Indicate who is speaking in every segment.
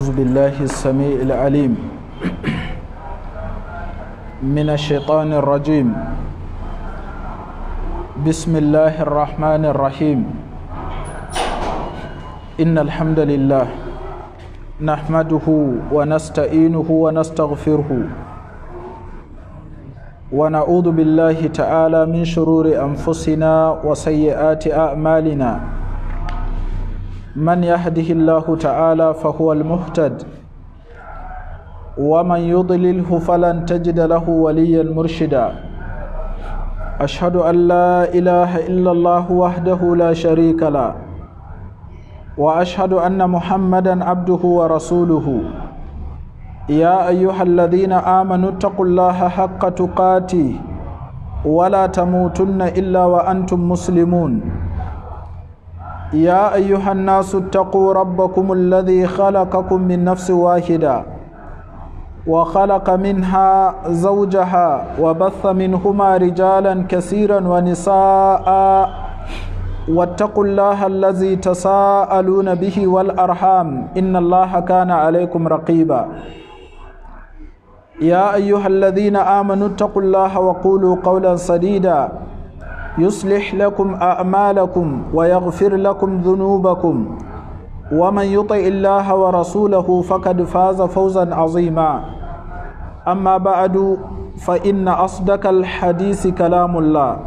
Speaker 1: أعوذ بالله السميع العليم من الشيطان الرجيم بسم الله الرحمن الرحيم إن الحمد لله نحمده ونستعينه ونستغفره ونعوذ بالله تعالى من شرور أنفسنا وسيئات أعمالنا من يهده الله تعالى فهو المهتد ومن يضلله فلن تجد له وليا مرشدا أشهد أن لا إله إلا الله وحده لا شريك له وأشهد أن محمدا عبده ورسوله يا أيها الذين آمنوا اتقوا الله حق تقاته ولا تموتن إلا وأنتم مسلمون يا أيها الناس اتقوا ربكم الذي خلقكم من نفس واحدة وخلق منها زوجها وبث منهما رجالا كثيرا ونساء واتقوا الله الذي تساءلون به والأرحام إن الله كان عليكم رقيبا يا أيها الذين آمنوا اتقوا الله وقولوا قولا سديدا يصلح لكم أعمالكم ويغفر لكم ذنوبكم ومن يطع الله ورسوله فقد فاز فوزا عظيما أما بعد فإن أصدق الحديث كلام الله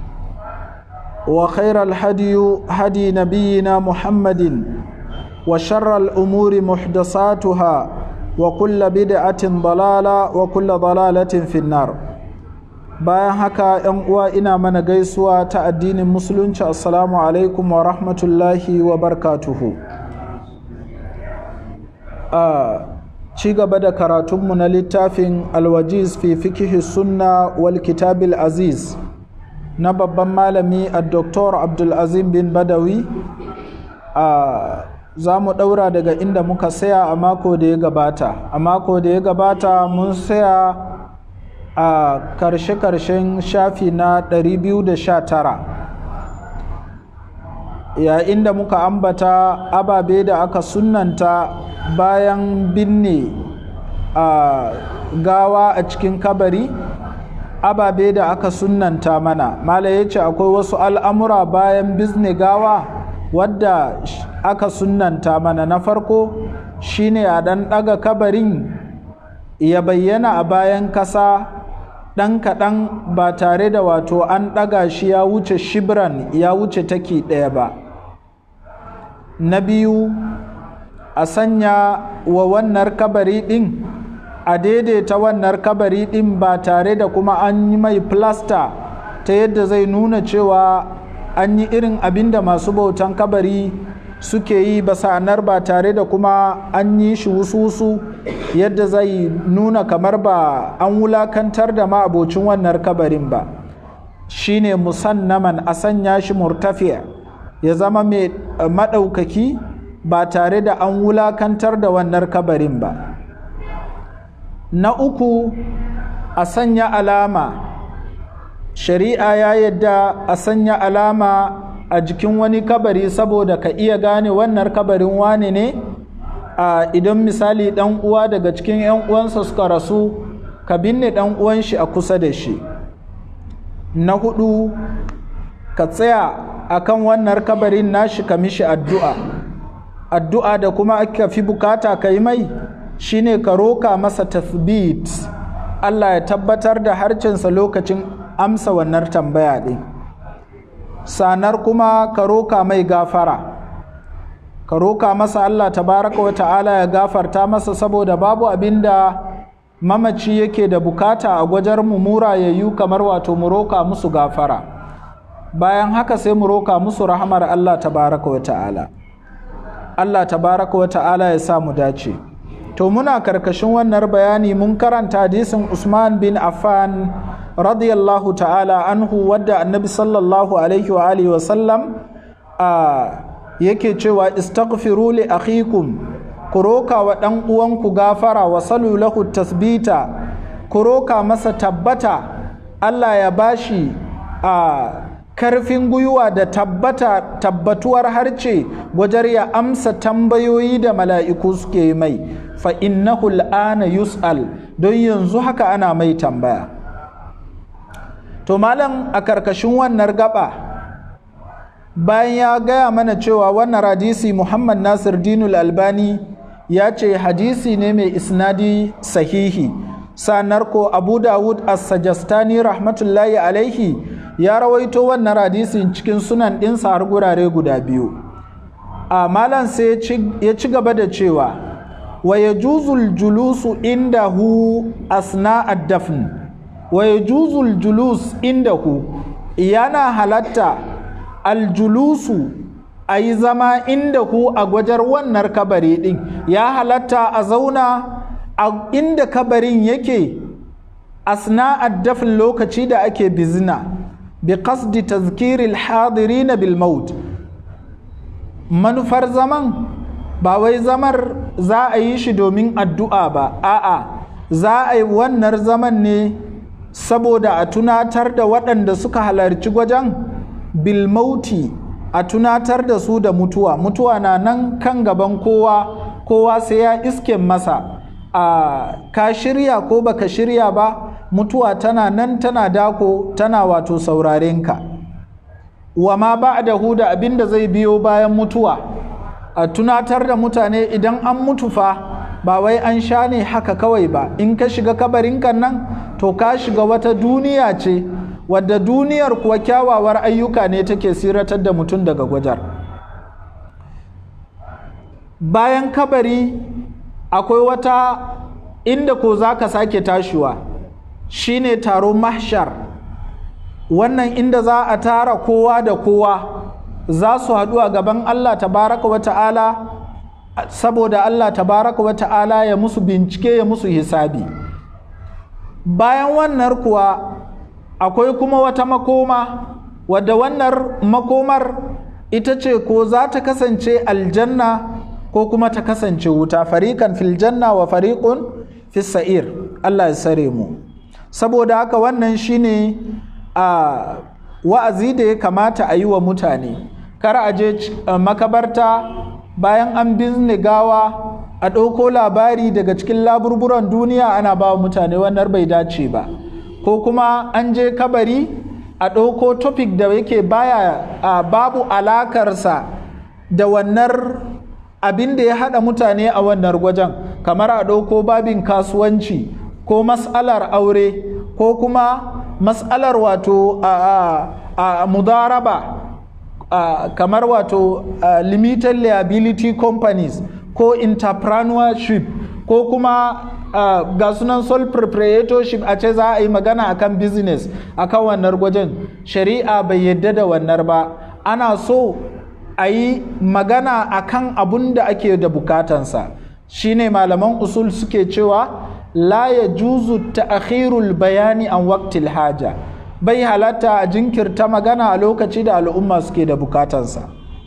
Speaker 1: وخير الهدي هدي نبينا محمد وشر الأمور محدثاتها وكل بدعة ضلالة وكل ضلالة في النار bayan haka yan uwa ina mana gaisuwa ta addinin musulunci assalamu alaikum wa rahmatullahi wa barkatuhu a ci gaba da karatunmu na littafin alwajiz fi fikihi sunna wal kitabil aziz na babban malami a doktor abdulazim bin badawi a za mu ɗaura daga inda muka saya a mako da ya gabata a mako da ya gabata mun saya a karshe-karshen shafi na 219 yayin da muka ambata ababe da aka sunanta bayan binne a gawa a cikin kabari ababe da aka sunanta mana mala ya ce akwai wasu al'amura bayan bizne gawa wadda aka sunanta mana na farko shine a ɗan ɗaga kabarin ya bayyana a bayan kasa ɗan kaɗan ba tare da wato an ɗaga shi ya wuce shibran ya wuce taki ɗaya ba na biyu a sanya wa wannan kabari ɗin a daidaita wannan kabari ɗin ba tare da kuma an yi mai plasta ta yadda zai nuna cewa an yi irin abin da masu bautan kabari suke yi ba sanar ba tare da kuma an yi shi wusu-wusu yadda zai nuna kamar ba an wulakantar da ma'abocin wannan kabarin ba shine musannaman a sanya shi murtafiya ya zama mai maɗaukaki ba tare da an wulakantar da wannan kabarin ba na uku a sanya alama shari'a ya yadda a sanya alama a jikin wani kabari saboda ka iya gane wannan kabarin wane ne a idan misali dan uwa daga cikin yan uwansa suka rasu ka binne dan uwan shi a kusa da shi na hudu ka tsaya akan wannan kabarin nashi ka mishi addu'a addu'a da kuma aka fi bukata ka yi mai shine ka roka masa tathbit Allah ya tabbatar da harcinsa lokacin amsa wannan tambaya ɗin sanar kuma ka roka mai gafara ka roka masa Allah tabaraka wa ta'ala ya gafarta masa saboda babu abinda mamaci yake da bukata a gwajar mu murayayyu kamar wato mu roka musu gafara bayan haka sai mu roka musu rahamar Allah tabaraka wa ta'ala Allah tabaraka wa ta'ala ya sa mu dace to muna karkashin wannan bayani mun karanta hadisin Usman bin Affan radiyallahu ta'ala anhu wadda annabi sallallahu alaihi wa alihi wa sallam a yake cewa istaghfiru li akhikum ku roka wa dan uwanku gafara wa salu lahu tasbita ku roka masa tabbata Allah ya bashi a karfin gwiwa da tabbata tabbatuwar harce wajen ya amsa tambayoyi da mala'iku suke mai fa innahu al'ana yus'al don yanzu haka ana mai tambaya to malam a karkashin wannan gaba bayan ya gaya mana cewa wannan hadisi muhammad nasir dinul albani ya ce hadisi ne mai isnadi sahihi sanar ko abu dawud as-sajastani rahmatullahi alaihi ya rawaito wannan hadisin cikin sunan ɗinsa har gurare guda biyu a malam sai ya ci gaba da cewa wa ya juzul julusu indahu asna ad-dafn wa ya juzul julus indahu yana halatta aljulusu a yi zama indahu a gwajar wannan kabari ɗin ya halatta a zauna a inda kabarin yake asna ad-dafn lokaci da ake bizina biqasdi tazkiril hadirina bil maut manufar zaman ba wai zamar za a yi shi domin addu'a ba a'a za a yi wannan zaman ne saboda a tunatar da waɗanda suka halarci gwajen bil mauti a tunatar da su da mutuwa mutuwa na nan kan gaban kowa kowa sai ya iske masa a ka shirya ko baka shirya ba mutuwa tana nan tana dako tana wato saurarenka wa ma ba da huda abinda zai biyo bayan mutuwa a tunatar da mutane idan an mutu fa ba wai an sha ne haka kawai ba in ka shiga kabarinka nan to ka shiga wata duniya ce wadda duniyar kuwa kyawawar ayyuka ne take siratar da mutum daga gwajar bayan kabari akwai wata inda ko za ka sake tashiwa shine taron mahshar wannan inda za a tara kowa da kowa za su haɗu a gaban Allah tabaraka wa ta'ala saboda Allah tabaraka wa ta'ala ya musu bincike ya musu hisabi bayan wannan kuwa akwai kuma wata makoma wadda wannan makomar ita ce ko za ta kasance aljanna ko kuma ta kasance wuta fariƙan filjanna wa fariƙun fissa'ir Allah ya sare mu saboda haka wannan shine a wa'azi da ya kamata a yi wa mutane kar a je makabarta bayan an bizne gawa a ɗauko labari daga cikin laburburan duniya ana ba wa mutane wannan bai dace ba ko kuma an je kabari a ɗauko topic da yake baya a babu alakarsa da wannan abin da ya haɗa mutane a wannan gwajen kamar a ɗauko babin kasuwanci ko mas'alar aure ko kuma mas'alar wato a mudaraba kamar wato limited liability companies ko entrepreneurship ko kuma ga sunan sole proprietorship a ce za a yi magana akan business akan wannan gwajin shari'a bai yadda da wannan ba ana so a yi magana akan abun da ake da bukatansa shine malaman usul suke cewa la ya juzu ta'khirul bayani an waqtil haja bai halatta a jinkirta magana a lokaci da al'umma suke da bukatansa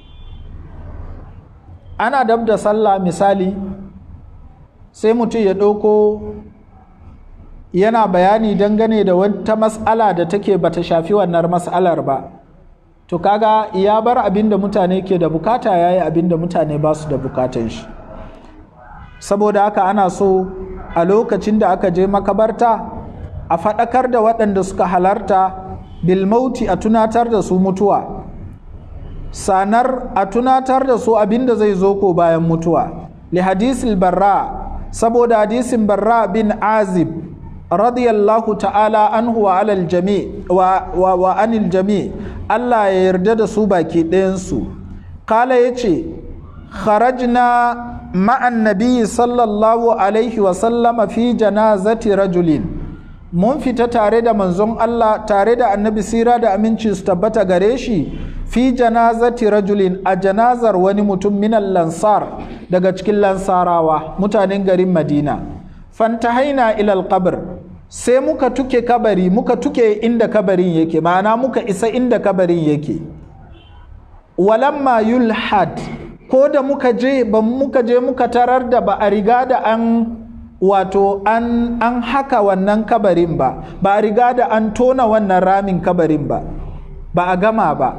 Speaker 1: ana dab da sallah misali sai mutum ya ɗauko yana bayani dangane da wata mas'ala da take bata shafi wannan mas'alar ba to kaga ya bar abin da mutane ke da bukata ya yi abin da mutane ba su da bukatan shi saboda haka ana so a lokacin da aka je makabarta a faɗakar da waɗanda suka halarta bilmauti a tunatar da su mutuwa sanar a tunatar da su abin da zai zo ko bayan mutuwa li hadisil barra saboda hadisin barra bin azib radiyallahu ta'ala anhu wa alal jami wa, wa, wa anil jami Allah ya yarda da su baki ɗayansu kala ya ce kharajna ma'an nabiyyi sallallahu alaihi wa sallama fi janazati rajulin mun fita tare da manzon Allah tare da annabi sira da aminci su tabbata gare shi fi janazati rajulin a janazar wani mutum minan lansar daga cikin lansarawa mutanen garin madina fantahaina ilal qabr sai muka tuke kabari muka tuke inda kabarin yake ma'ana muka isa inda kabarin yake walamma yulhad ko da muka je ba muka je muka tarar da ba a riga da an wato an, an haka wannan kabarin ba ba a riga da an tona wannan ramin kabarin ba ba a gama ba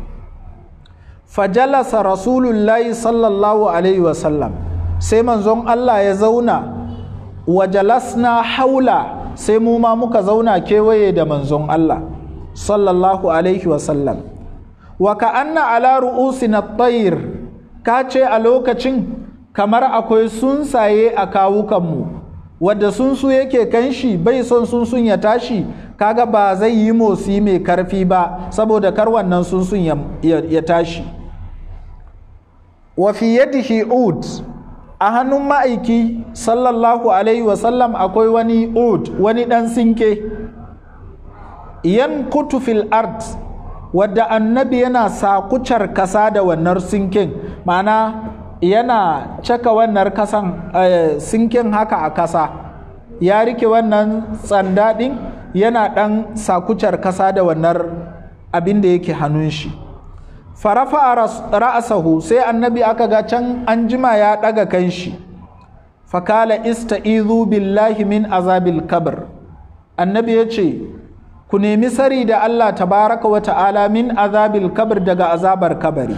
Speaker 1: fajalasa rasulullahi sallallahu alaihi wasallam sai manzon Allah ya zauna wa jalasna haula sai mu ma muka zauna kewaye da manzon Allah sallallahu alaihi wasallam wa ka anna ala ru'usina tayr ka ce a lokacin kamar akwai sunsaye a kawukanmu wadda sunsu yake kanshi bai son sunsun ya tashi kaga ba zai yi motsi mai karfi ba saboda kar wannan sunsun ya, ya, ya tashi wa fi yadihi ud a hannun ma'aiki sallallahu alaihi wasallam akwai wani ud wani dan sinke yan kutu fil ard wadda annabi yana sakucar kasa da wannan sinkin ma'ana yana caka wannan kasan sinkin haka a kasa ya rike wannan tsanda ɗin yana ɗan sakucar kasa da wannan abin da yake hannun shi farafa ra'asahu sai annabi aka ga can an jima ya ɗaga kan shi fakala ista'izu billahi min azabil kabr annabi ya ce ku nemi sari da Allah tabaraka wa ta'ala min azabil kabr daga azabar kabari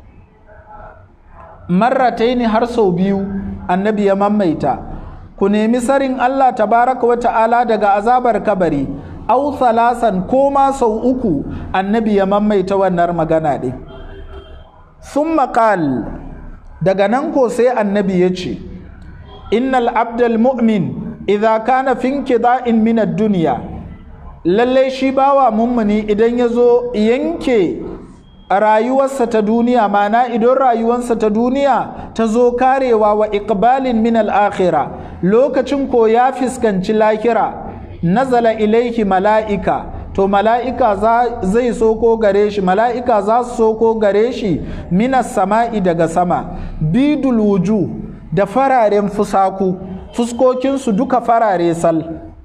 Speaker 1: marrataini har sau biyu annabi ya mamaita ku nemi sarin Allah tabaraka wa ta'ala daga azabar kabari au salasan ko ma sau uku annabi ya mamaita wannan magana ɗin sun maƙal daga nan ko sai annabi ya ce innal abdal mu'min idza kana finki da'in min ad-dunya lallai shi bawa mummuni idan ya zo yanke rayuwarsa ta duniya mana idan rayuwarsa ta duniya ta zo karewa wa iqbalin min al-akhira lokacin ko ya fiskanci lahira nazala ilaihi mala'ika to mala'ika zai soko gare shi mala'ika za su soko gare shi minas sama'i daga sama bidul wuju da fararen fusaku fuskokinsu duka farare sal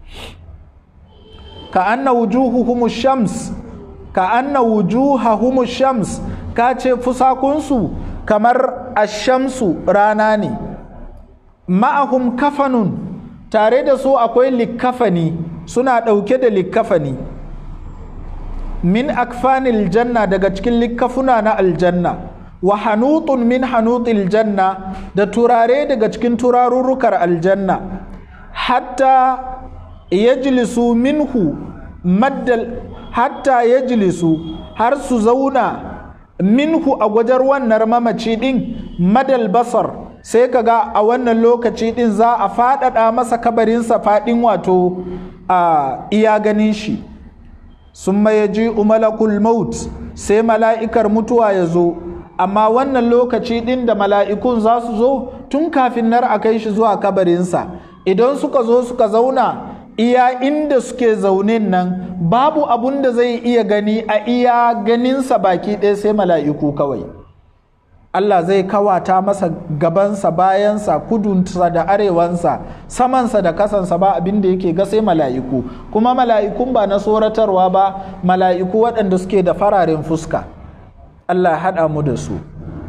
Speaker 1: ka anna wujuhuhum shams ka anna wujuhahum shams ka ce fusakunsu kamar ashamsu rana ne ma'ahum kafanun tare da su akwai likkafani suna ɗauke da likkafani min akfanil janna daga cikin likkafuna na aljanna wa hanutun min hanutil janna da turare daga cikin turarurrukar aljanna hatta yajlisu minhu maddal hatta yajlisu har su zauna minhu a gwajar wannan mamaci din madal basar sai kaga a wannan lokaci din za a faɗaɗa masa kabarinsa faɗin wato a iya ganin shi sun ya ji malakul maut sai mala'ikar mutuwa ya zo amma wannan lokaci din da mala'ikun za su zo tun kafin nar a kai shi zuwa kabarinsa idan suka zo suka zauna iya inda suke zaune nan babu abun da zai iya gani a iya ganinsa baki ɗaya sai mala'iku kawai Allah zai kawata masa gabansa bayansa kudunsa da arewansa samansa da kasansa ba abin da yake ga sai mala'iku kuma mala'ikun ba na tsoratarwa ba mala'iku waɗanda suke da fararen fuska Allah haɗa mu da su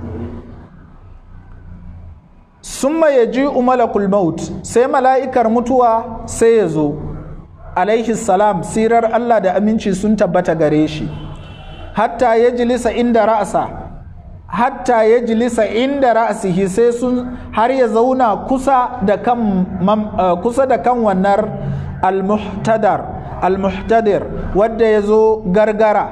Speaker 1: summa ya ji malakul maut sai mala'ikar mutuwa sai ya zo alaihi salam sirar Allah da aminci sun tabbata gare shi hatta ya jilisa inda ra'asa hatta ya jilisa inda ra'asihi sai sun har ya zauna kusa da kan kusa da kan wannan al-muhtadar al-muhtadir wadda ya zo gargara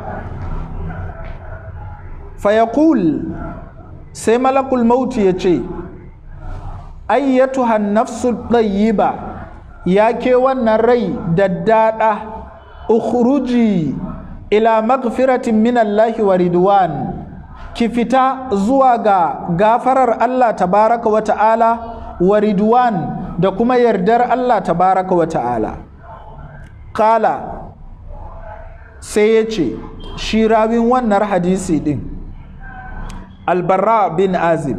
Speaker 1: fayaqul sai malakul mauti ya ce ayyatuha nafsu ɗayyiba ya ke wannan rai daddada ukhruji ila magfiratin minallahi wa ridwan ki fita zuwa ga gafarar Allah tabaraka wa ta'ala wa ridwan da kuma yardar Allah tabaraka wa ta'ala kala sai ya ce shi rawin wannan hadisi din albarra bin azib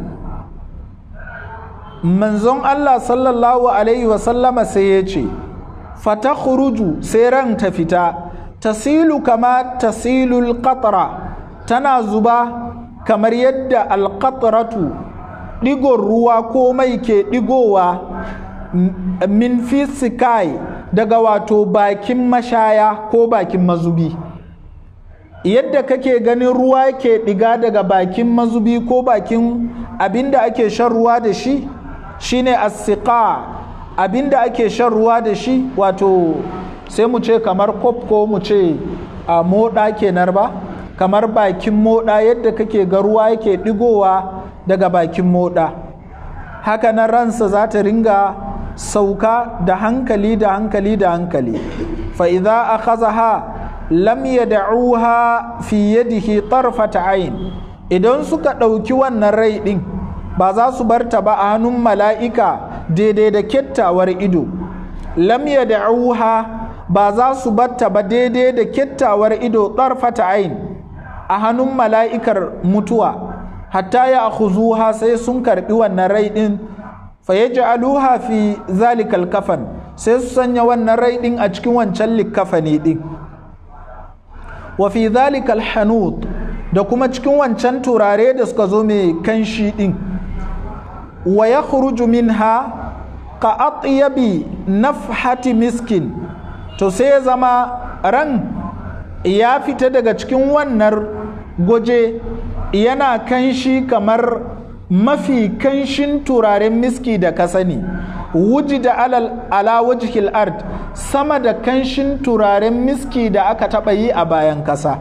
Speaker 1: manzon Allah sallallahu alaihi wasallama sai ya ce fata sai ran ta fita tasilu kama tasilul qatra tana zuba kamar yadda alƙataratu ɗigon ruwa ko mai ke ɗigowa min fisikai daga wato bakin mashaya ko bakin mazubi yadda kake ganin ruwa ke ɗiga daga bakin mazubi ko bakin abinda ake shan ruwa da shi shine asiqa abinda ake shan ruwa da shi wato sai mu ce kamar kop ko mu ce a moɗa kenan ba kamar bakin moɗa yadda kake ga ruwa yake ɗigowa daga bakin moɗa haka nan ransa za ta ringa sauka da hankali da hankali da hankali fa'iza a kazaha lam yad'uha fi yadihi tarfata ayn idan suka ɗauki wannan rai ɗin ba za su bar ta ba a hannun mala'ika daidai da kettawar ido lam yad'uha ba za su bar ta ba daidai da kettawar ido tarfata ayn a hannun mala'ikar mutuwa hatta ya akhuzuha sai sun karbi wannan rai ɗin fa yaj'aluha fi zalikal kafan sai su sanya wannan rai ɗin a cikin wancan likkafani ɗin wa fi zalikal hanut da kuma cikin wancan turare da suka zo mai kanshi din wa ya minha ka atyabi nafhati miskin to sai ya zama ran ya fita daga cikin wannan goje yana kanshi kamar mafi kanshin turaren miski da ka sani wuji da alal ala wajhil ard sama da kanshin turaren miski da aka taɓa yi a bayan ƙasa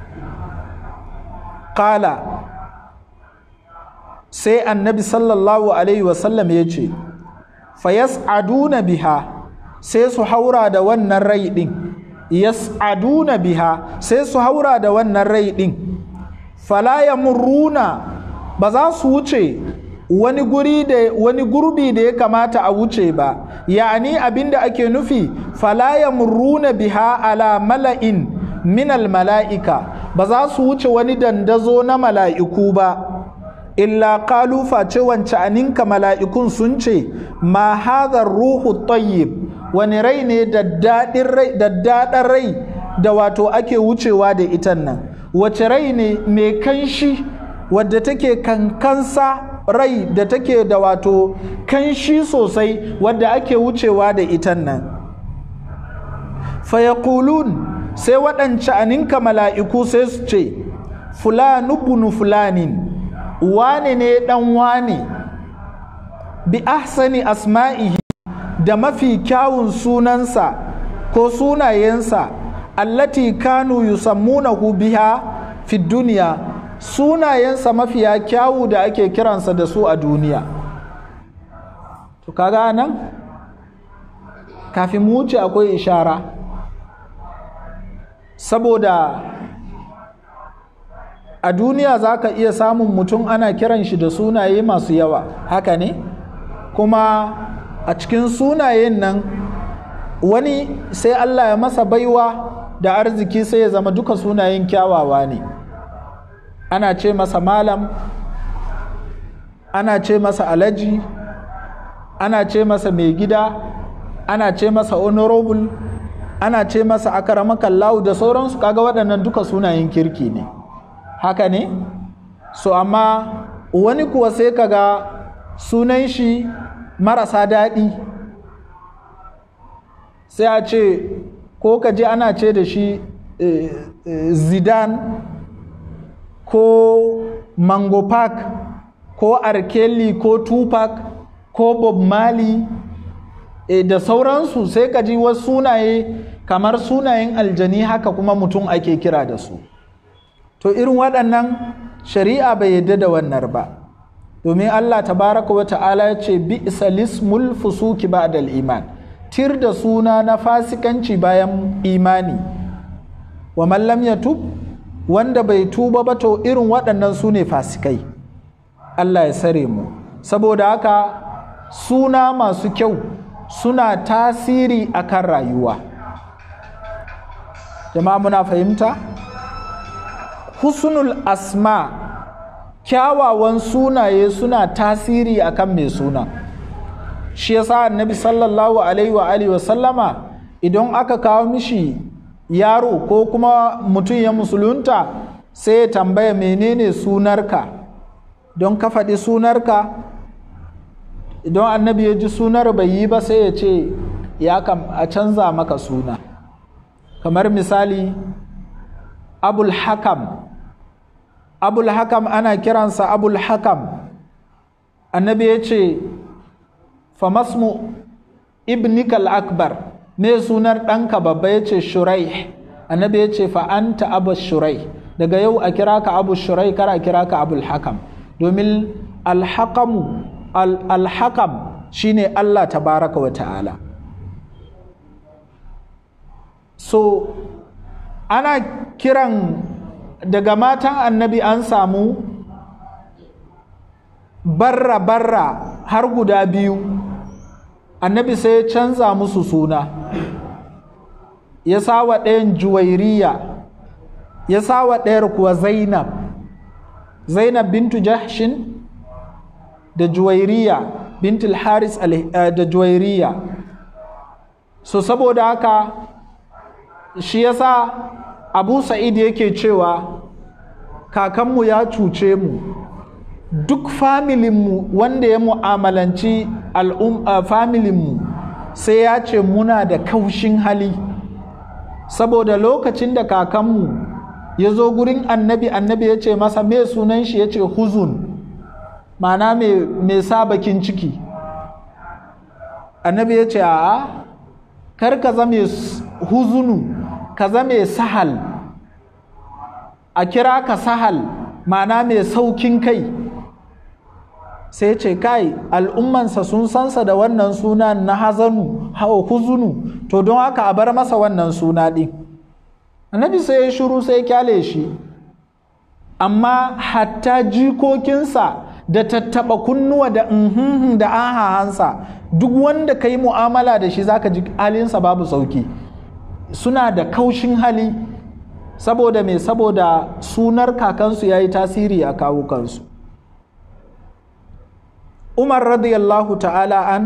Speaker 1: ƙala sai annabi sallallahu alaihi wasallam ya ce fayas'aduna biha sai su haura da wannan rai ɗin yas'aduna biha sai su haura da wannan rai ɗin fala yamurruna ba za su wuce wani guri da wani gurbi da ya kamata a wuce ba ya'ani abinda ake nufi fala yamurruna biha ala mala'in minal mala'ika ba za su wuce wani dandazo na mala'iku ba illa qalu face wance aninka mala'ikun sun ce ma hadha ruhu tayyib wani rai ne daddaɗin rai da wato ake wucewa da itan nan wace rai ne mai kanshi wadda take kankansa rai da take da wato kanshi sosai wadda ake wucewa da itan nan fayakulun sai waɗance aninka mala'iku sai su ce fulanu bunu fulanin wane ne ɗan wane bi ahsani asma'ihi da mafi kyawun sunansa ko sunayensa allati kanu yusammunahu biha fi duniya sunayensa mafiya kyawu da ake kiransa da su a duniya to kaga nan kafin mu wuce akwai ishara saboda a duniya za ka iya samun mutum ana kiran shi da sunaye masu yawa haka ne kuma a cikin sunayen nan wani sai allah ya masa baiwa da arziki sai ya zama duka sunayen kyawawa ne ana ce masa malam ana ce masa alaji ana ce masa mai gida ana ce masa honorable ana ce masa akaramakallahu da sauransu kaga waɗannan duka sunayen kirki ne haka ne so amma wani kuwa sai kaga sunan shi marasa daɗi sai a ce ko ka je ana ce da shi eh, eh, zidane ko mango park ko arkeli ko tupac ko bob marley e, da sauransu sai ka ji wasu sunaye kamar sunayen aljani haka kuma mutum ake kira da su to irin waɗannan shari'a bai yadda da wannan ba domin allah tabaraka wa ta'ala ya ce bi isalismul fusuki ba'dal iman tir da suna na fasikanci bayan imani wa mallam ya tub wanda bai tuba ba to irin waɗannan su ne fasikai allah ya sare mu saboda haka suna masu kyau suna tasiri akan rayuwa jama'a muna fahimta husnul asma kyawawan sunaye suna tasiri akan mai suna shi yasa annabi sallallahu alaihi wa alihi wasallama idan aka kawo mishi yaro ko kuma mutum ya musulunta sai ya tambaya menene sunarka don ka faɗi sunarka idan annabi ya ji sunar bai yi ba sai ya ce ya kam a canza maka suna kamar misali abul hakam abul hakam ana kiransa abul hakam annabi ya ce famasmu ibnikal akbar me sunar ɗanka babba ya ce shurai annabi ya ce fa'anta abu shurai daga yau a kira ka abu shurai kar a kira ka abul hakam domin alhakamu alhakam shine allah tabaraka wa ta'ala so ana kiran daga matan annabi an samu barra-barra har guda biyu annabi sai ya canza musu suna ya sawa ɗayan juwairiya ya sawa ɗayar kuwa zainab zainab bintu jahshin da juwairiya bintul haris da juwairiya so saboda haka shi yasa abu sa'id yake cewa kakanmu ya cuce mu duk familinmu wanda ya mu'amalanci familinmu sai ya ce muna da kaushin hali saboda lokacin da kakanmu ya zo gurin annabi annabi ya ce masa me sunan shi ya ce huzun mana mai sa bakin ciki annabi ya ce a kar ka zame huzunu ka zame sahal a kira ka sahal mana mai saukin kai sai ce kai al'ummansa sun sansa da wannan suna na hazanu hawa huzunu to don haka a bar masa wannan suna ɗin annabi sai ya shuru sai kyale shi amma hatta jikokinsa da tattaba kunnuwa da unhunhun da ahahansa duk wanda ka yi mu'amala da shi zaka ji halinsa babu sauki suna da kaushin hali saboda mai saboda sunar kakansu ya yi tasiri a kawukansu umar radiyallahu ta'ala an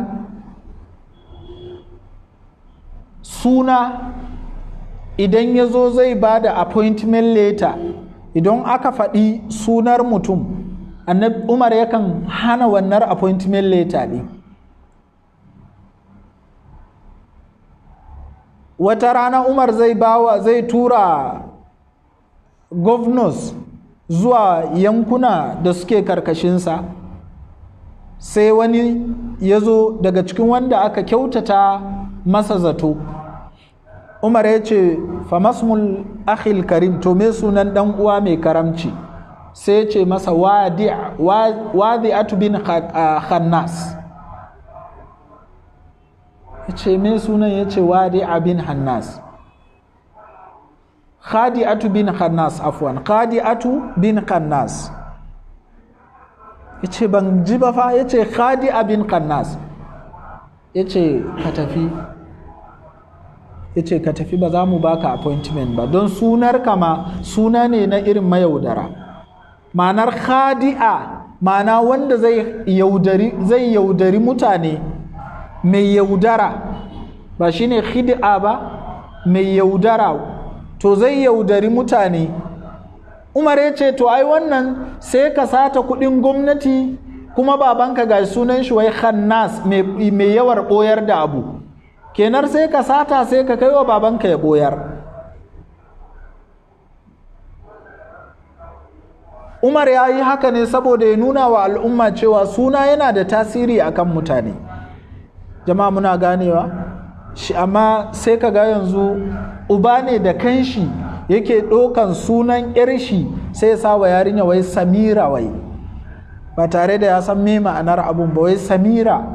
Speaker 1: suna idan ya zo zai ba da appointment letter idan aka faɗi sunar mutum umar yakan hana wannan appointment letter ɗin wata rana umar zai bawa zai tura governors zuwa yankuna da suke karkashinsa sai wani ya zo daga cikin wanda aka kyautata masa zato umar ya ce famasmul akhil karim to me sunan dan uwa mai karamci sai ya ce masa wadi bin khannas ya ce me sunan ya ce wadi bin hannas khadi'atu bin khannas afwan khadi'atu bin khannas ya ce ban ji ba fa ya ce khadi'a bin khannas ya ce ka tafi ya ce ka tafi ba za mu baka appointment ba don sunar kama suna ne na irin mayaudara ma'anar khadi'a ma'ana wanda zai yaudari zai yaudari mutane mai yaudara ba shine khid'a ba mai yaudara to zai yaudari mutane umar ya ce to ai wannan sai ka sata kudin gwamnati kuma babanka ga sunan shi wai khannas mai yawar boyar da abu kenar sai ka sata sai ka kai wa babanka ya boyar umar ya yi haka ne saboda ya nuna wa al'umma cewa suna yana da tasiri akan mutane jama'a muna ganewa shi amma sai ka ga yanzu uba ne da kanshi yake ɗaukan sunan yar shi sai ya sa wa yarinya wai samira wai ba tare da ya san me ma'anar abun ba wai samira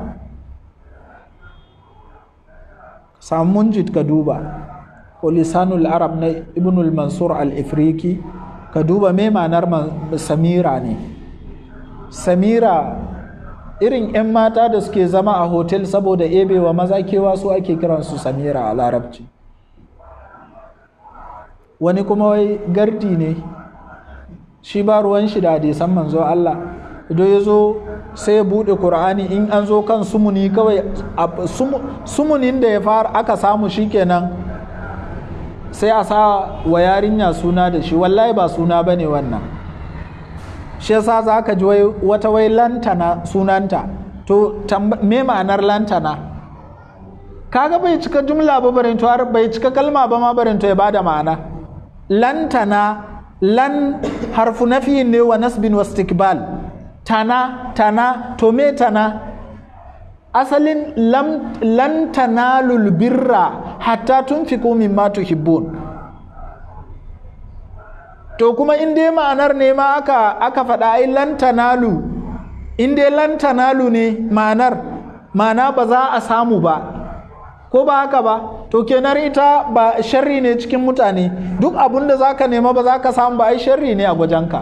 Speaker 1: samun jit ka duba ko lisanul arab na ibnul mansur al-ifriki ka duba me ma'anar samira ne samira irin 'yan mata da suke zama a hotel saboda ebewa maza kewa su ake kiransu samira a larabci wani kuma wai gardi ne shi ba ruwan shi da hadisan manzo Allah idan ya zo sai ya buɗe ƙur'ani in an zo kan sumuni kawai sumunin da ya fara aka samu shikenan sai a sa wa yarinya suna da shi wallahi ba suna bane wannan shi yasa za ka ji wata wai lantana sunanta to me ma'anar lantana kaga bai cika jumla ba barinto har bai cika kalma ba ma barinto ya bada ma'ana lan tana lan harfu nafi ne wa nasbin wa istikbal tana tana to me tana asalin lam, lan tanalul birra hatta tunfiqu mimma tuhibbun to kuma in dai ma'anar ne ma aka aka faɗa ai lan tanalu in dai lan tanalu ne ma'anar ma'ana ba za a samu ba ko ba haka ba to kenan ita ba sharri ne cikin mutane duk abun da za ka nema ba za ka samu ba ai sharri ne a gwajenka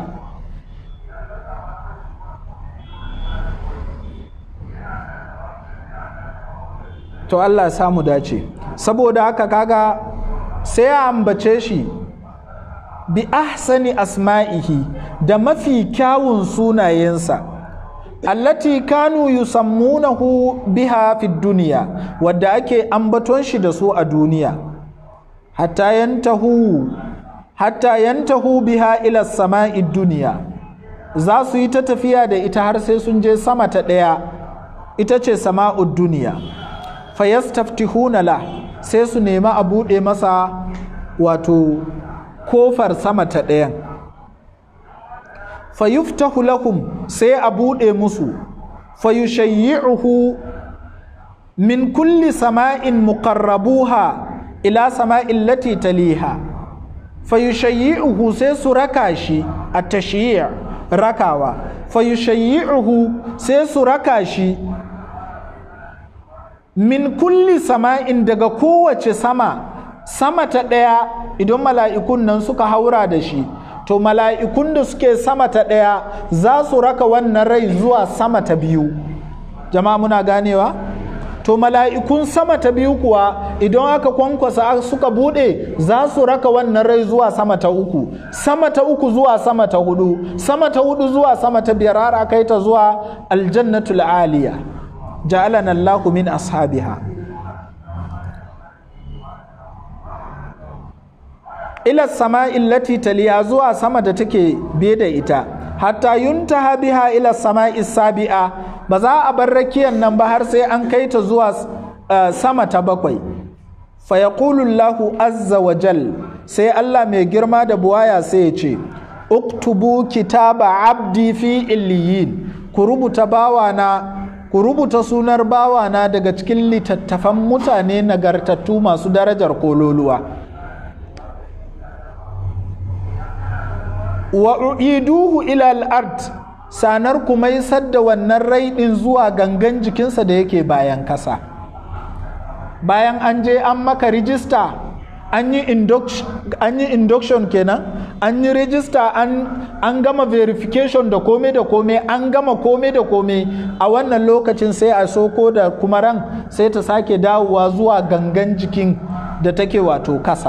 Speaker 1: to Allah samu dace saboda haka kaga sai ya ambace shi bi ahsani asma'ihi da mafi kyawun sunayensa allati kanu yusammunahu biha fi duniya wadda ake ambaton shi da su a duniya hatta yantahu hatta yantahu biha ila sama'i duniya za su yi ta tafiya da ita har sai sun je sama ta ɗaya ita ce sama'ud duniya fayastaftihuna la sai su nema a buɗe masa wato kofar sama ta ɗayan fayuftahu lahum sai a buɗe musu fayushayyi'uhu min kulli sama'in muqarrabuha ila sama'in lati taliha fayushayyi'uhu sai su raka shi a tashyi' rakawa fayushayyi'uhu sai su raka shi min kulli sama'in daga kowace sama sama ta ɗaya idan mala'ikun nan suka haura da shi to mala'ikun da suke sama ta ɗaya za su raka wannan rai zuwa sama ta biyu jama'a muna ganewa to mala'ikun sama ta biyu kuwa idan aka kwankwasa suka buɗe za su raka wannan rai zuwa sama ta uku sama ta uku zuwa sama ta hudu sama ta hudu zuwa sama ta biyar har aka yi ta zuwa aljannatul aliya ja'alana Allahu min ashabiha ila sama'i lati taliya zuwa sama da take biye da ita hatta yuntaha biha ila sama'i sabi'a ba za a bar rakiyan nan ba har sai an kai ta zuwa uh, sama ta bakwai fa yaqulu Allahu azza wa jal sai Allah mai girma da buwaya sai ya ce uktubu kitaba abdi fi illiyin ku rubuta bawana ku rubuta sunar bawana daga cikin littattafan mutane nagartattu masu darajar kololuwa wa u'iduhu ila al-ard sanar kuma isar da wannan rai din zuwa gangan jikinsa da yake bayan kasa bayan an je an maka rijista an yi induction kenan an yi rijista an gama verification da kome da kome an gama kome da kome a wannan lokacin sai a soko da kuma ran sai ta sake dawowa zuwa gangan jikin da take wato kasa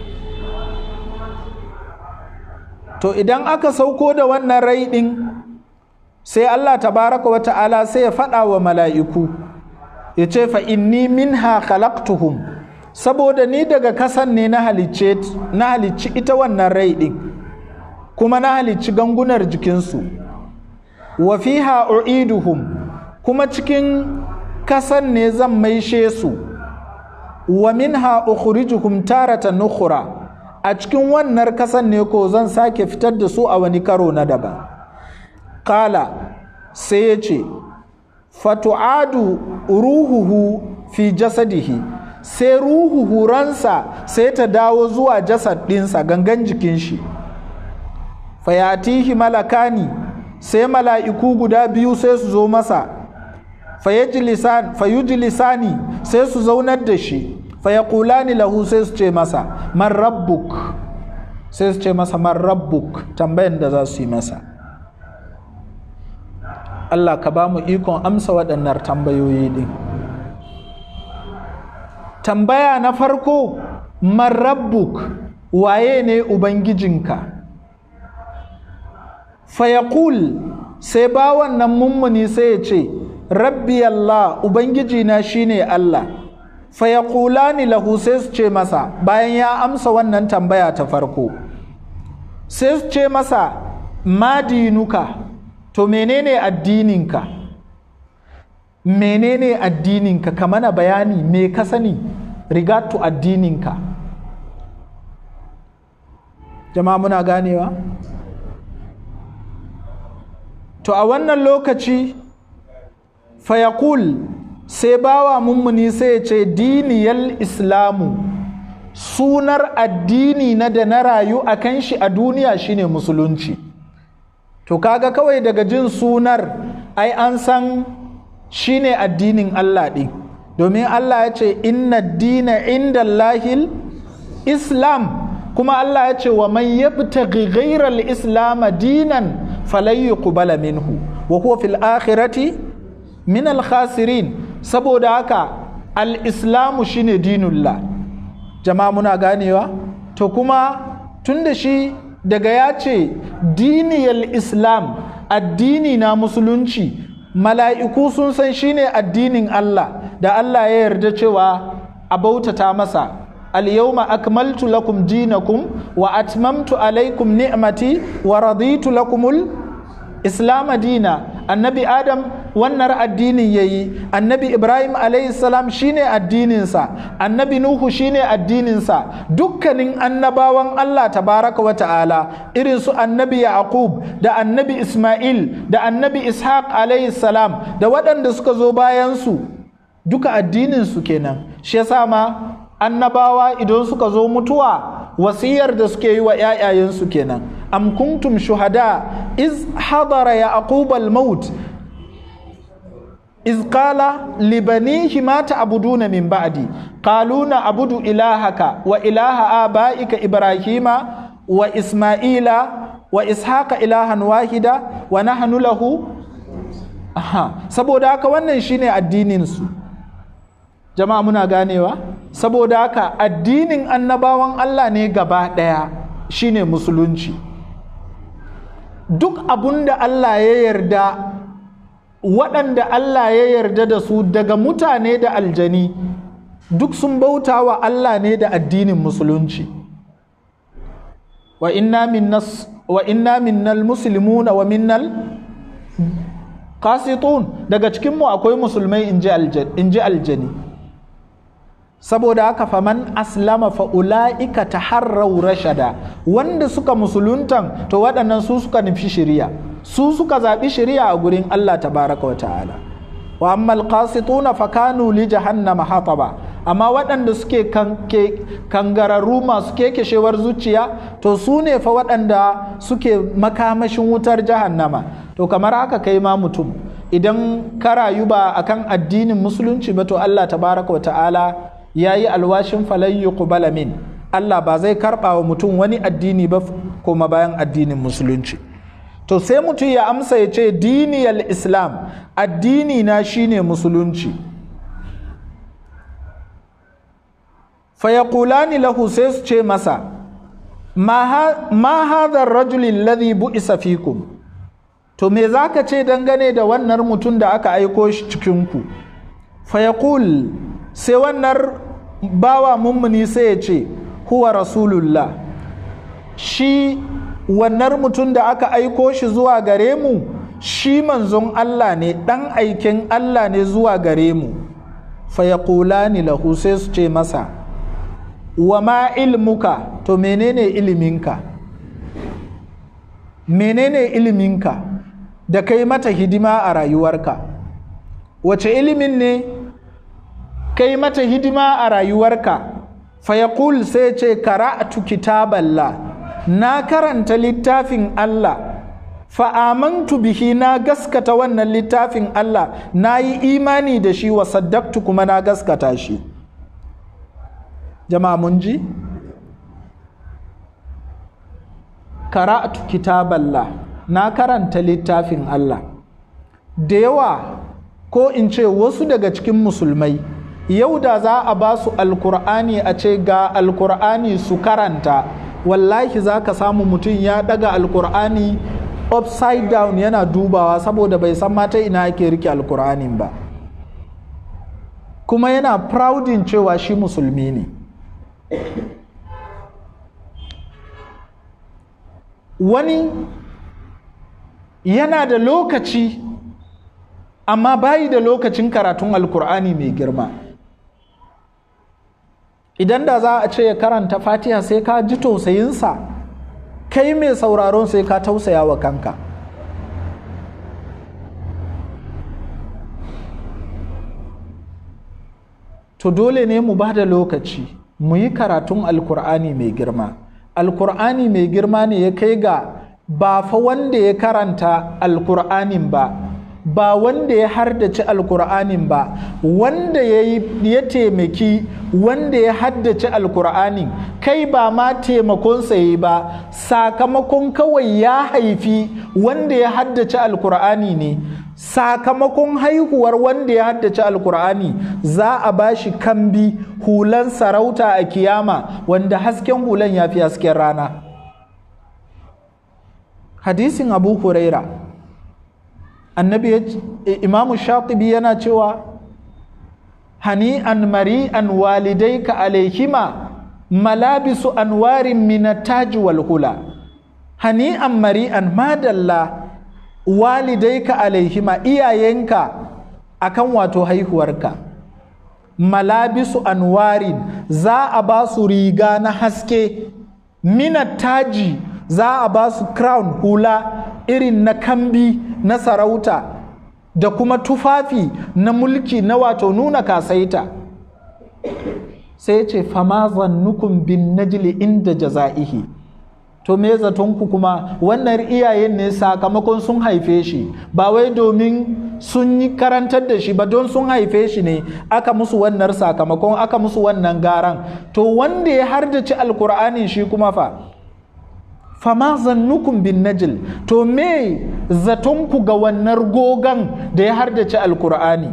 Speaker 1: to idan aka sauko da wannan rai ɗin sai Allah tabaraka wa ta'ala sai ya faɗa wa mala'iku ya ce fa inni minha khalaqtuhum saboda ni daga kasan ne na halicce na halicci ita wannan rai ɗin kuma na halicci gangunar jikinsu wa fiha u'iduhum kuma cikin kasan ne zan maishe su wa minha ukhrijuhum taratan ukhra a cikin wannan kasan ne ko zan sake fitar da su a wani karo na daban kala sai ya ce fatu'adu ruhuhu fi jasadihi sai ruhuhu ransa sai ta dawo zuwa jasad ɗinsa gangan jikin shi fayatihi malakani sai mala'iku guda biyu sai su zo masa fayujlisani sai su zaunar da shi fayakulani lahu sai su ce masa man rabbuk sai su ce masa man rabbuk tambayan da za su yi masa Allah ka ba mu ikon amsa waɗannan tambayoyi ɗin tambaya na farko man rabbuk waye ne ubangijinka fayakul sai ba wannan mummuni sai ya ce rabbi Allah ubangijina shine Allah fayakulani lahu sai su ce masa bayan ya amsa wannan tambaya ta farko sai su ce masa madinuka to menene addininka menene addininka ka mana bayani me ka sani regard to addininka jama'a muna ganewa to a wannan lokaci fayakul sai bawa mummuni sai ya ce diniyal islamu sunar addini na da na rayu a kan shi a duniya shine musulunci to kaga kawai daga jin sunar ai an san shine addinin Allah ɗin domin Allah ya ce inna dina inda lahil islam kuma Allah ya ce wa man yabtaghi ghayral islam dinan falan yuqbala minhu wa huwa fil akhirati min al khasirin saboda haka al islamu shine dinullah jama'a muna ganewa to kuma tunda shi daga ya ce diniyal islam addini na musulunci mala'iku sun san shine addinin Allah da Allah ya yarda cewa a bautata masa al-yawma akmaltu lakum dinakum wa atmamtu alaikum ni'mati wa raditu lakumul islam dina annabi adam wannan addinin yayi annabi ibrahim alayhi salam shine addininsa annabi nuhu shine addininsa dukkanin annabawan allah tabaraka wa ta'ala irin su annabi yaqub da annabi isma'il da annabi ishaq alayhi salam da waɗanda suka zo bayan su duka addininsu kenan shi yasa ma annabawa idan suka zo mutuwa wasiyar da suke yi wa ‘ya'yayensu kenan am kuntum shuhada iz hadara yaqub al-maut iz qala li banihi ma ta'buduna min ba'di qalu na'budu ilahaka wa ilaha abaika ibrahima wa isma'ila wa ishaqa ilahan wahida wa nahnu lahu aha saboda haka wannan shine addinin su jama'a muna ganewa saboda haka addinin annabawan Allah ne gaba ɗaya shine musulunci duk abun da Allah ya yarda waɗanda Allah ya yarda da su daga mutane da aljani duk sun bauta wa Allah ne da addinin musulunci wa inna minnas wa inna minnal muslimuna wa minnal qasitun daga cikinmu akwai musulmai in ji aljani saboda haka faman aslama fa ula'ika taharrau rashada wanda suka musuluntan to waɗannan su suka nufi shari'a su suka zaɓi shari'a a gurin Allah tabaraka wa ta'ala wa ammal qasituna fa kanu li jahannama hataba amma waɗanda suke kangararru masu kekeshewar zuciya to su ne fa waɗanda suke makamashin wutar jahannama to kamar haka kai ma mutum idan ka rayu ba akan addinin musulunci ba to Allah tabaraka wa ta'ala ya yi alwashin falayyu kubala min Allah ba zai karɓa wa mutum wani addini ba kuma bayan addinin musulunci to sai mutum ya amsa ya ce diniyal islam addini na shine musulunci fayakulani lahu sai su ce masa ma hadha rajulin ladhi bu'isa fikum to me zaka ce dangane da wannan mutum da aka aiko shi cikinku fayaqul sai wannan bawa mummuni sai ya ce huwa rasulullah shi wannan mutum da aka aiko shi zuwa gare mu shi manzon Allah ne ɗan aikin Allah ne zuwa gare mu fayakulani lahu sai su ce masa wa ma ilmuka to menene iliminka menene iliminka da kai mata hidima a rayuwarka wace ilimin ne kai mata hidima a rayuwarka fayaqul sai ce kara'atu kitaballah na karanta littafin Allah fa'amantu bihi na gaskata wannan littafin Allah na yi imani da shi wa saddaktu kuma na gaskata shi jama'a mun ji kara'atu kitaballah na karanta littafin Allah da yawa ko in ce wasu daga cikin musulmai yau da za a ba su alkur'ani a ce ga alkur'ani su karanta wallahi za ka samu mutum ya daga alkur'ani upside down yana dubawa saboda bai san mata ina ake rike alkur'anin ba kuma yana proudin cewa shi musulmi ne wani yana da lokaci amma bayi da lokacin karatun alkur'ani mai girma idan da za a ce ya karanta fatiha sai ka ji tausayinsa kai mai sauraron sai ka tausaya wa kanka to dole ne mu ba da lokaci mu yi karatun alkur'ani mai girma alkur'ani mai girma ne ya kai ga ba fa wanda ya karanta alkur'anin ba ba wanda ya hardace alkur'anin ba wanda ya taimaki wanda ya haddace alkur'anin kai ba ma taimakonsa yi ba sakamakon kawai ya haifi wanda ya haddace alkur'ani ne sakamakon haihuwar wanda ya haddace alkur'ani za a ba shi kambi hulan sarauta a kiyama wanda hasken hulan ya fi hasken rana hadisin abu huraira annabi imamu shatibi yana cewa hani'an mari'an walidaika alaihima malabisu anwarin minataji wal hula hani'an mari'an madalla walidaika alaihima iyayenka akan wato haihuwarka malabisu anwarin za a ba su riga na haske minataji za a ba su crown hula irin na kambi na sarauta da kuma tufafi na mulki na wato nuna kasaita sai ce fama zannukun bin najli inda jaza'ihi to me zatonku kuma wannan iyayen ne sakamakon sun haife shi ba wai domin sun yi karantar da shi ba don sun haife shi ne aka musu wannan sakamakon aka musu wannan garan to wanda ya hardace alkur'ani shi kuma fa fama zannukun bin najil to me zatonku ga wannan gogan da ya hardace alkur'ani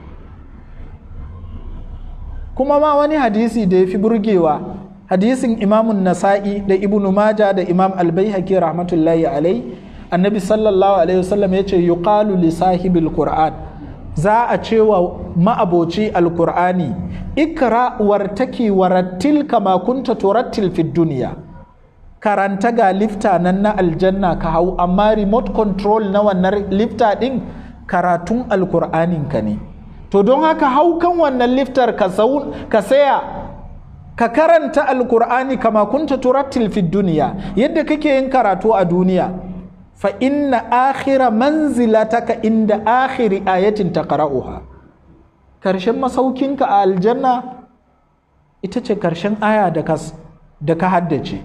Speaker 1: kuma ma wani hadisi da ya fi burgewa hadisin imamun nasa'i da ibnu maja da imam albaihaki rahmatullahi alai annabi sallallahu alaihi wasallam ya ce yuqalu li sahibil qur'an za a ce wa ma'aboci alkur'ani ikra wartaki warattil kama kunta turattil fid duniya karanta ga lifta nan na aljanna ka hau amma remote control na wannan lifta din karatun alkur'anin ka ne to don haka hau kan wannan liftar ka ka saya ka karanta alkur'ani kama kunta turattil fid duniya yadda kake yin karatu a duniya fa inna akhira manzilataka inda akhiri ayatin taqra'uha karshen masaukinka a aljanna ita ce karshen aya da ka da ka haddace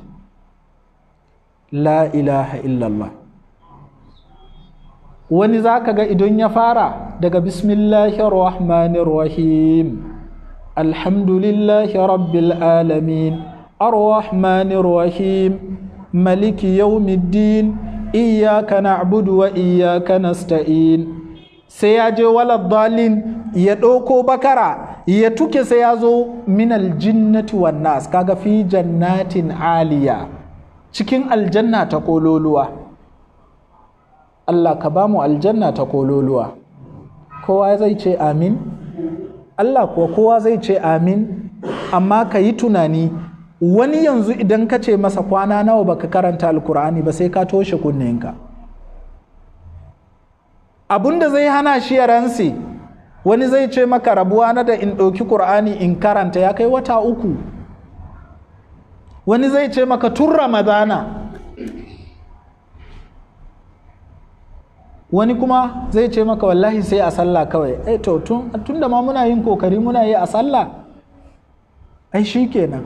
Speaker 1: la ilaha illallah wani za ka ga idan ya fara daga bismillahir rahmanir rahim alhamdulillahi rabbil alamin arrahmanir rahim maliki yawmiddin iyyaka na'budu wa iyyaka nasta'in sai ya je walad dalin ya ɗauko bakara ya tuke sai ya zo minal jinnati wan nas kaga fi jannatin aliya cikin aljanna ta kololuwa Allah ka ba mu aljanna ta kololuwa kowa zai ce amin Allah kuwa kowa zai ce amin amma ka yi tunani wani yanzu idan ka ce masa kwana nawa baka karanta alkur'ani ba sai ka toshe kunninka abinda zai hana shi ya ransi wani zai ce maka rabuwa na da in ɗauki ƙur'ani in karanta ya kai wata uku wani zai ce maka tun ramadana wani kuma zai ce maka wallahi sai a sallah kawai ai to tun da ma muna yin kokari muna yi a sallah ai shi kenan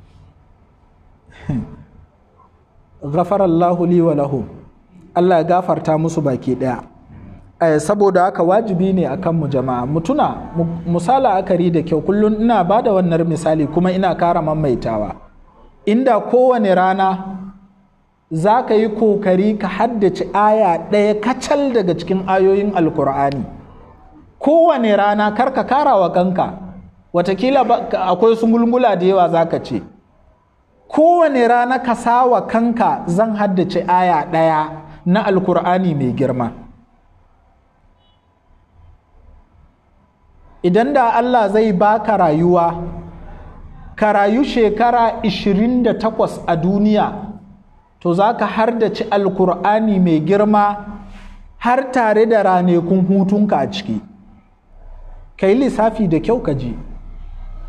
Speaker 1: ghafarallahu li wa lahum Allah ya gafarta musu baki daya saboda haka wajibi ne akan mu jama'a mutuna musala akari da kyau kullum ina ba da wannan misali kuma ina kara maimaitawa inda kowane rana za ka yi kokari ka haddace aya ɗaya kacal daga cikin ayoyin alkur'ani kowane rana kar ka kara wa kanka watakila akwai su mulmula da yawa za ka ce kowane rana ka sawa kanka zan haddace aya ɗaya na alkur'ani mai girma idan da Allah zai baka rayuwa ka rayu shekara 28 a duniya to za ka hardace alkur'ani mai girma har tare da ranakun hutunka a ciki ka yi lissafi da kyau ka ji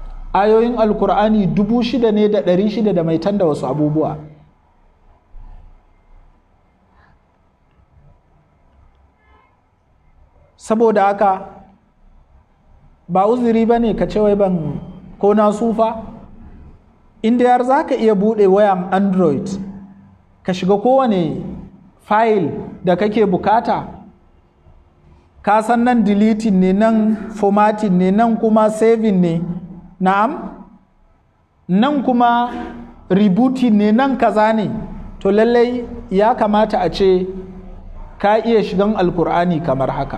Speaker 1: ayoyin alkur'ani dubu shida ne da ɗari shida da mai da wasu abubuwa saboda haka ba uzuri ba ne ka ce wai ban ko na sufa inda yar za ka iya buɗe wayan android ka shiga kowane fayil da kake bukata ka san nan deleting ne nan formatting ne nan kuma saving ne na'am nan kuma rebooting ne nan kaza ne to lallai ya kamata a ce ka iya shigan alkur'ani kamar haka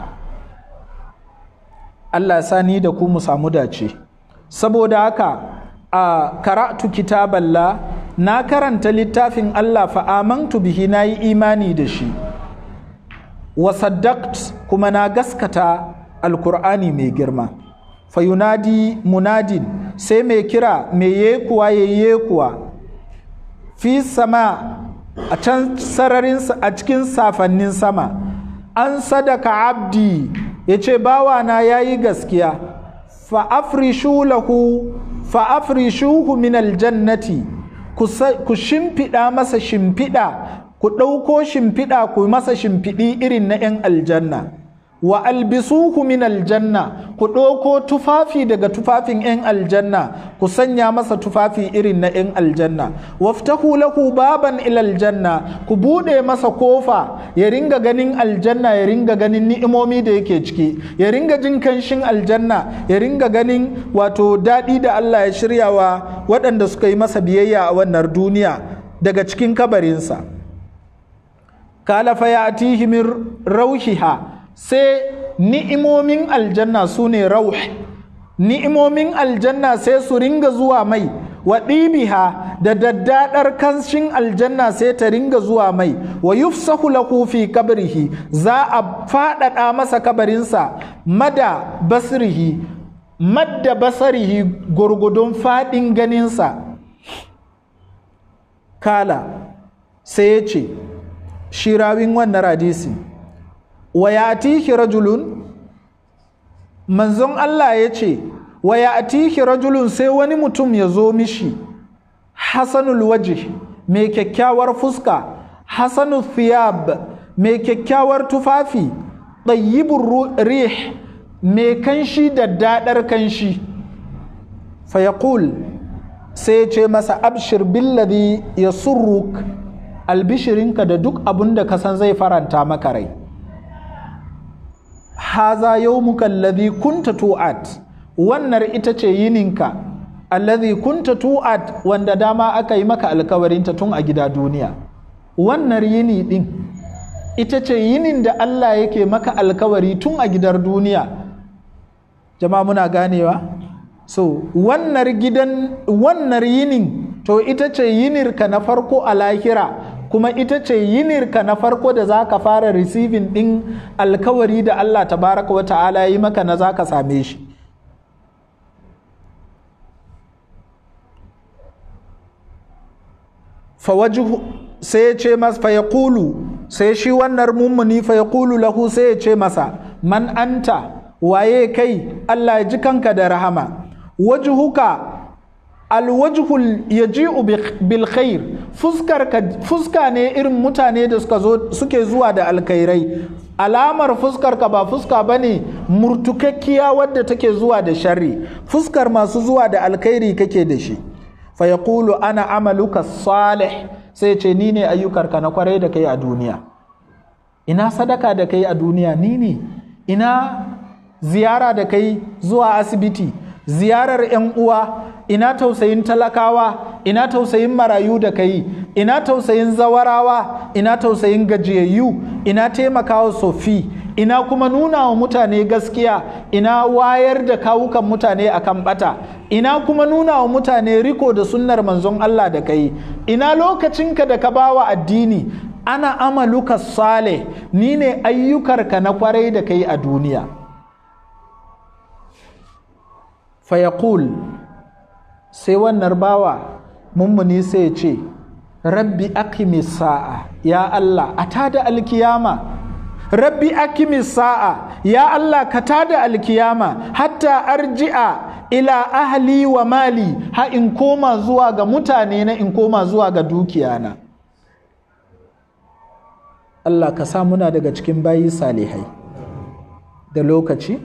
Speaker 1: Allah sani da ku mu samu dace saboda haka a karatu kitaballa na karanta littafin Allah fa amantu bihi na yi imani da shi wa saddaqt kuma na gaskata alkur'ani mai girma fa yunadi munadin sai mai kira mai yekuwa ya yekuwa fi sama a can sararin a cikin safannin sama an sadaka abdi ya ce bawana ya yi gaskiya fa'afrishu lahu fa'afrishuhu min aljannati ku shimfiɗa masa shimfiɗa ku ɗauko shimfiɗa ku masa shimfiɗi irin na ‘yan aljanna wa albisuhu min aljanna ku ɗauko tufafi daga tufafin 'yan aljanna ku sanya masa tufafi irin na 'yan aljanna waftahu lahu baban ila aljanna ku buɗe masa kofa ya ringa ganin aljanna ya ringa ganin ni'imomi da yake ciki ya ringa jin kanshin aljanna ya ringa ganin wato daɗi da Allah ya shirya wa waɗanda suka yi masa biyayya a wannan duniya daga cikin kabarinsa kala fa ya min rauhiha sai ni'imomin aljanna su ne rauh ni'imomin aljanna sai su ringa zuwa mai wa ɗibiha da daddaɗar kanshin aljanna sai ta ringa zuwa mai wa yufsahu lahu fi kabrihi za a faɗaɗa masa kabarinsa mada basrihi madda basarihi gurgudun faɗin ganinsa kala sai ya ce shirawin wannan hadisi wa ya rajulun manzon Allah ya ce wa ya rajulun sai wani mutum ya zo mishi hasanul waje mai kyakkyawar fuska hasanul thiyab mai kyakkyawar tufafi ɗayyibin rih mai kanshi da daɗar kanshi fayaqul sai ce masa abshir billadhi ya surruk albishirinka da duk abin da ka san zai faranta maka rai haza yawmuka alladhi kunta tu'at wannan ita ce yininka alladhi kunta tu'at wanda dama aka yi maka alkawarinta tun a gida duniya wannan yini din ita ce yinin da Allah yake maka alkawari tun a gidar duniya jama'a muna ganewa so wannan gidan wannan yinin to ita ce yinirka na farko a lahira kuma ita ce yinirka na farko da za ka fara receiving ɗin alkawari da Allah tabaraka wa ta'ala yi maka na za ka same shi fawajihu sai ya ce masa fa yaqulu sai shi wannan mummuni fa yaqulu lahu sai ya ce masa man anta waye kai Allah ya ji kanka da rahama wajhuka alwajhul yaji'u bil khair fuskar fuska ne irin mutane da suka zo suke zuwa da alkhairai alamar fuskar ka ba fuska bane murtukakkiya wadda take zuwa da sharri fuskar masu zuwa da alkhairi kake da shi fa yaqulu ana amaluka salih sai ce ni ne ayyukarka na kwarai da kai a duniya ina sadaka da kai a duniya ni ne ina ziyara da kai zuwa asibiti ziyarar 'yan uwa ina tausayin talakawa ina tausayin marayu da kai ina tausayin zawarawa ina tausayin gajiyayyu ina taimakawa sofi ina kuma nuna wa mutane gaskiya ina wayar da kawukan mutane akan bata ina kuma nuna wa mutane riko da sunnar manzon Allah da kai ina lokacinka da ka bawa addini ana amaluka sale ni ne ayyukarka na kwarai da kai a duniya fayaqul sai wannan bawa mummuni sai ce rabbi akimi sa'a ya Allah a tada alkiyama rabbi akimi sa'a ya Allah ka tada alkiyama hatta arji'a ila ahli wa mali ha in koma zuwa ga mutane na in koma zuwa ga dukiyana Allah ka sa muna daga cikin bayi salihai da lokaci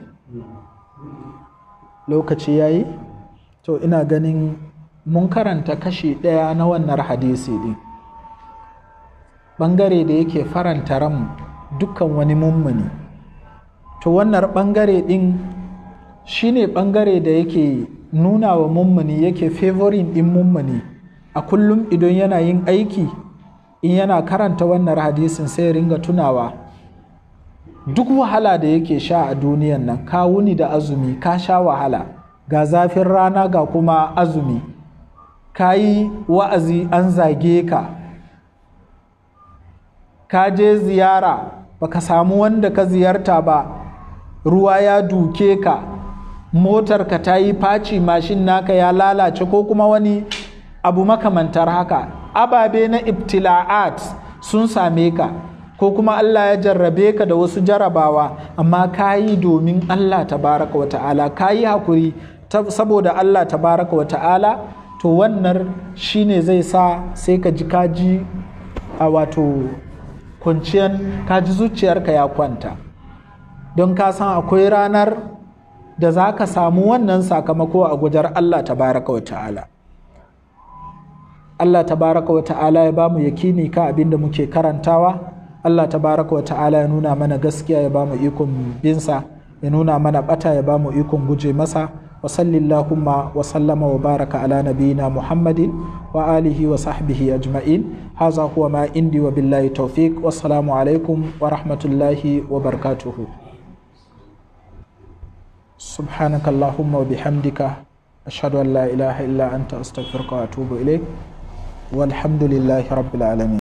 Speaker 1: lokaci ya yi to ina ganin mun karanta kashi ɗaya na wannan hadisi ɗin ɓangare da yake faranta ran dukkan wani mummuni to wannan ɓangare ɗin shine ɓangare da yake nuna wa mummuni yake favorin ɗin mummuni a kullum idan yana yin aiki in yana karanta wannan hadisin sai ya ringa tunawa duk wahala da yake sha a duniyan nan ka wuni da azumi ka sha wahala ga zafin rana ga kuma azumi ka yi wa'azi an zage ka ka je ziyara baka samu wanda ka ziyarta ba ruwa ya duke ka motarka ta yi faci mashin naka ya lalace ko kuma wani abu makamantar haka ababe na ibtila'at sun same ka ko kuma Allah ya jarrabe ka da wasu jarabawa amma ka yi domin Allah tabaraka wa ta'ala ka yi hakuri saboda Allah tabaraka wa ta'ala to wannan shine zai sa sai ka ji kaji a wato kwanciyar kaji zuciyarka ya kwanta don ka san akwai ranar da za ka samu wannan sakamako a gujar Allah tabaraka wa ta'ala Allah tabaraka wa ta'ala ya bamu yakini ka abin da muke karantawa Allah tabaraka wa ta'ala ya nuna mana gaskiya ya bamu ikon binsa ya nuna mana bata ya bamu ikon guje masa wa sallillahumma wa sallama wa baraka ala nabiyina muhammadin wa alihi wa sahbihi ajma'in haza huwa ma indi wa billahi tawfiq wassalamu alaikum wa rahmatullahi wa barakatuhu سبحانك اللهم وبحمدك أشهد أن لا إله إلا أنت أستغفرك وأتوب إليك والحمد لله رب العالمين